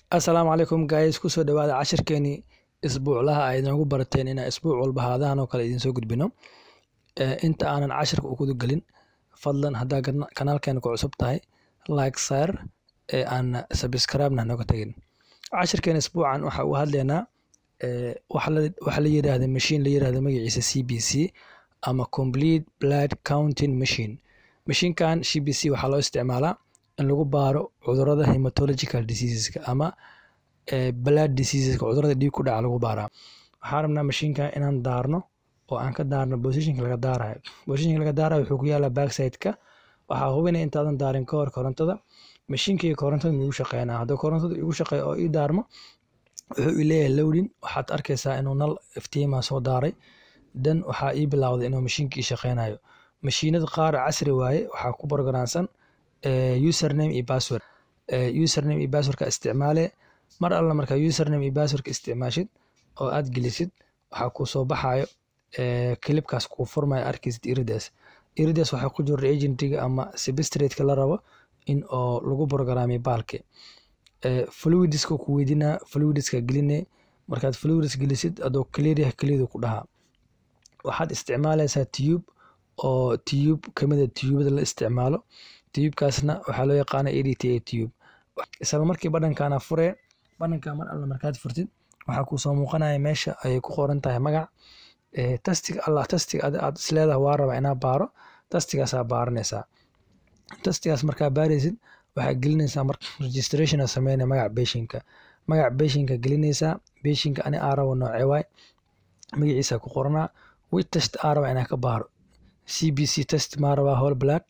assalaamu calaykum guys kusoo dhawaada cashirkeenii isbuuclaha ay inoogu barateen inaan isbuuc walba haadahan oo kale idiin soo gudbino inta aanan cashirka u guda gelin fadlan haddaa kanaalkeena ku cusub tahay like sar ee aan subscribe-na nooga tegin cashirkeena isbuucan waxa uu hadlaynaa waxa la yidhaahda machine la yidhahda magaciisa c b c ama complete blood counting machine mashiinkan c b c waxaa loo isticmaalaa in lagu baaro cudurada hematological diseaseska ama blood diseaseska cudurada dhiig ku dhaca lagu baaraa waxaan rabnaa mashiinkan inaan daarno oo aan ka daarno positionka laga daarayo positionka laga daarayo wuxuu ku yaalaa backside-ka waxaa hubinaya intaadan daarin ka hor korontada mashiinkayga korontada ma igu shaqeynaa hadduu korontada igu shaqeeyo oo ii daarmo wuxuu ii leeyahay lowdin waxaad arkaysaa inuu nal iftiimaa soo daaray dan waxaa ii bilowday inuu mashiinka ii shaqeynayo mashiinada qaar casri waaye waxaa ku borogaraansan username iyo password username iyo passwordka isticmaale mar alla markaa username iyo passwordka isticmaashid oo aad gelisid waxaa kuu soo baxayo kilibkaas kuu furmaya arkaysid iridas iridas waxaa ku jira agentiga ama substratka la rabo in oo lagu borogaraamiyo baalki fluidiska ku weydinaa fluidiska geline markaad fluidis gelisid adoo clearyah keliyadu ku dhahaa waxaad isticmaalaysaa tube oo tube kamida tubada la isticmaalo tubekaasna waxaa loo yaqaana e d t a tube isla markii badhankana furee badhanka mar alla markaad furtid waxaa kuusoo muuqanaya meesha ayay ku qoran tahay magac tastiga alla tastiga aad isleedaha waa raba inaa baaro tastigaasaa baaranaysaa tastigaas markaa baaraysid waxaa gelinaysaa mar registration sameynaya magac beshinka magac beshinka gelinaysaa beshinka ani aa rabo noocee waay magaciisa ku qoranaa wi test aa raba inaa ka baaro c b c test maa rabaa hol black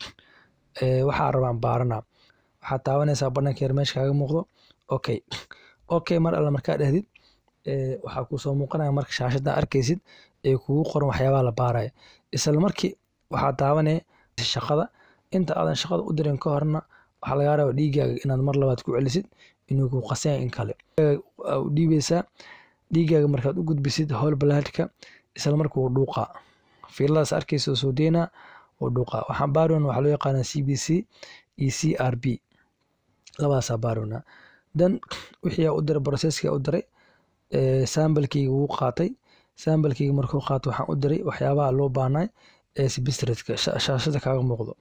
waxaa rabaan baaranaa waxaad taabanaysaa badhanka yar meesha kaaga muuqdo okay okay mar alla markaa dhahdid waxaa kuusoo muuqanaya marka shaashadda arkaysid ee kugu qoran waxyaabaha la baaraya isla markii waxaa taabanaya shaqada inta aadan shaqada u dirin ka horna waxaa lagaa raba dhiigaaga inaad mar labaad ku celisid inuu ku qasanya in kale dhiibeysaa dhiigaaga markaad u gudbisid hol balaadka isla marka wuu dhuuqaa fiiladaas arkaysa soo deynaa wuu dhuuqaa waxaan baarona waxaa loo yaqaanaa c b c iyo c r b labadaasaa baarona dan wixii aa u diray processka u diray sambalkeyga wuu qaatay sambalkeyga markuu qaato waxaan u diray waxyaabaha loo baahnay ee sibistradka shaashada kaaga muuqdo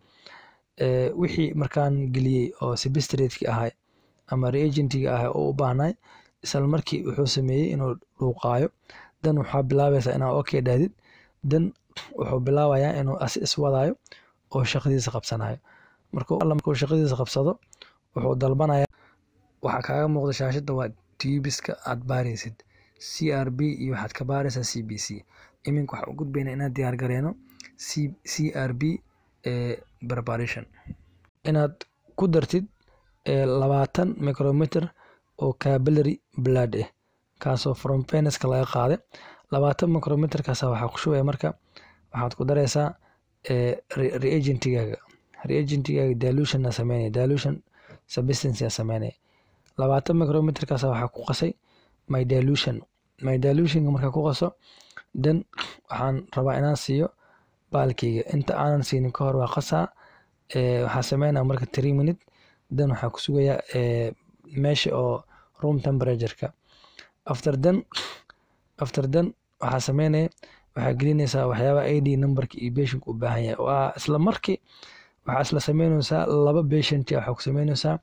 wixii markaan geliyey oo sibistradki ahay ama reagentiga ahay oo u baahnay isla markii wuxuu sameeyey inuu dhuuqaayo dan waxaa bilaabaysaa inaa okay dhahdid dan wuxuu bilaabayaa inuu asi iswadaayo oo shaqadiisa qabsanayo markuu shaqadiisa qabsado wuxuu dalbanaya waxaa kaaga muuqda shaashadda waa tubiska aad baaraysid c r b iyo waxaad ka baaraysaa c b c iminka waxaan u gudbaynaa inaad diyaar gareyno c r b preparation inaad ku dartid labaatan micrometer oo cabilary blood ah kaasoo from peneska laga qaaday labaatan micrometerkaasa waxaa ku shubaya marka waxaad ku daraysaa reagentigaaga reagentigaaga dilution sameynaya dilution substance sameynaya labaatan micrometerkaas waxaa ku qasay my dilution my dilutionka markaa ku qaso dan waxaan rabaa inaan siiyo baalkeyga inta aanan siinin ka hor waa qasaa waxaa sameynaya marka three minute dan waxaa ku sugayaa meesha oo room temperatureka after dan after dan waxaa sameynaya waxaa gelinaysaa waxyaabaha a d numberka iyo beshinka u baahan yahay waa isla markii waxaa isla sameynaysaa laba beshanti waxaa ku sameynaysaa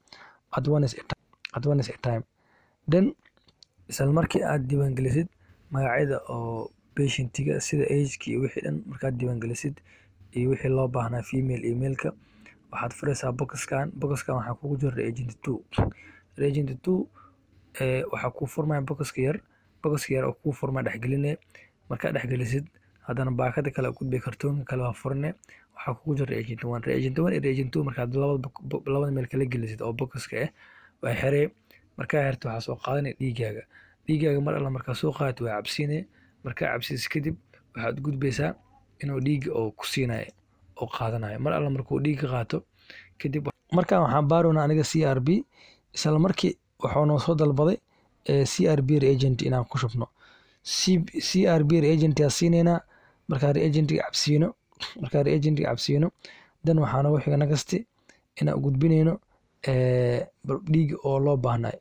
advance time dan isla markii aad diiwaangelisid magacyada oo beshantiga sida ageka iyo wixii dhan markaad diiwaangelisid iyo wixii loo baahnaa female emailka waxaad furaysaa boxkan boxkan waxaa kugu jira reagent two reagent two waxaa kuu furmaya boxka yar boxka yar oo kuu furmaya dhexgeline markaad dhexgelisid haddana baakada kale gudbay kartoonka kale waa furne waxaa kugu jira reagent one reagent one iyo reagent two markaad labada meel kala gelisid oo boxka ah waa xeree markaa xerta waxaa soo qaadanaya dhiigaaga dhiigaaga mar alla markaa soo qaadid waa cabsiinaya markaa cabsiis kadib waxaad gudbaysaa inuu dhiiga oo ku siinayo oo qaadanayo mar alla markuu dhiiga qaato kadib markaan waxaan baarona aniga c r b isla markii wuxuu noo soo dalbaday c r b reagent inaan ku shubno c r b reagent yaa siinaynaa markaa reagentiga cabsiino markaa reagentiga cabsiino dan waxaa noogu xiga nagasti inaan gudbinayno dhiiga oo loo baahnay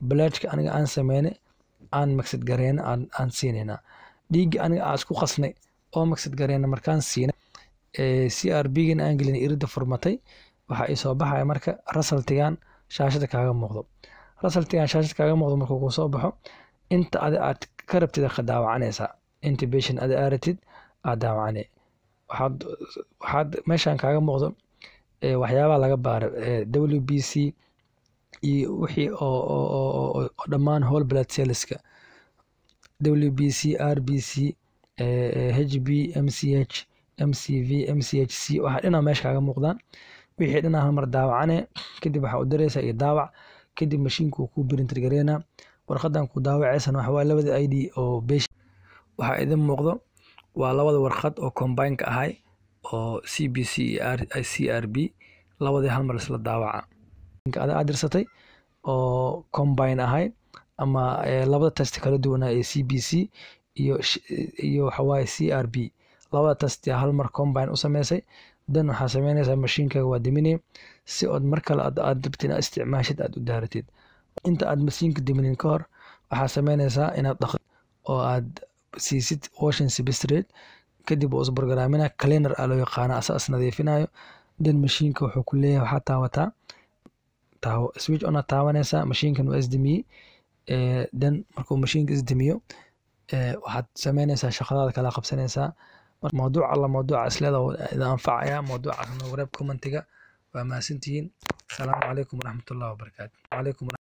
bloodka aniga aan sameyne aan magsad gareyna aan, aan siinaynaa dhiigga aniga aan isku qasnay oo magsad gareyna markaan siinay ee c r b gana aan gelin iridda furmatay waxaa ii soo baxaya marka rasaltigan shaashada kaaga muuqdo rasaltigan shaashada kaaga muuqdo markuu kuu soo baxo inta adi aad ka rabtid ka daawacanaysaa intubation adi aa rabtid aad daawacane waxaad waxaad meeshan kaaga muuqdo ee waxyaabaha laga baaro ee w b c iyo wixii oo oo oo oo oo dhammaan whole blood cellska w b c r b c ee h b m c h m c v m c h c waxaa dhinaa meesha kaaga muuqdaan wixii dhinaa hal mar daawacane kadib waxaa u dareysaa iyo daawac kadib mashiinku wuu kuu printer gareynaa warqadan ku daawacaysan waxa waaye labada i d oo besh waxaa idin muuqdo waa labada warqad oo combineka ahay oo c b c iyo r c r b labadii hal mar isla daawaca ada aad dirsatay oo combine ahay ama ee labada test kala duwanaa ee c b c iyo sh- iyo waxawaaye c r b labada test yaa hal mar combine u sameysay dan waxaa sameynaysaa mashiinkaaga waa diminay si ood mar kale aad aad rabtid inaad isticmaashid aad u daaratid inta aad mashiinka diminin ka hor waxaa sameynaysaa inaad dhaqdo oo aad siisid washing substrate kadib uu isbargaraamina cleaner aa loo yaqaana asa is nadiifinayo dan mashiinka wuxuu ku leeyahay waxaa taawataa taawo switch on aad taawanaysaa mashiinkan waa isdimiyey ee dan markuu mashiinka isdimiyo ee waxaad sameynaysaa shaqadaada kala qabsanaysaa Mar- mawduuc alla mawduuca isleeda idin anfacaya mawduucaasna wareeb commentiga waa mahadsantihiin asalaamu calaykum waraxmatullahi wabarakaatu calaykum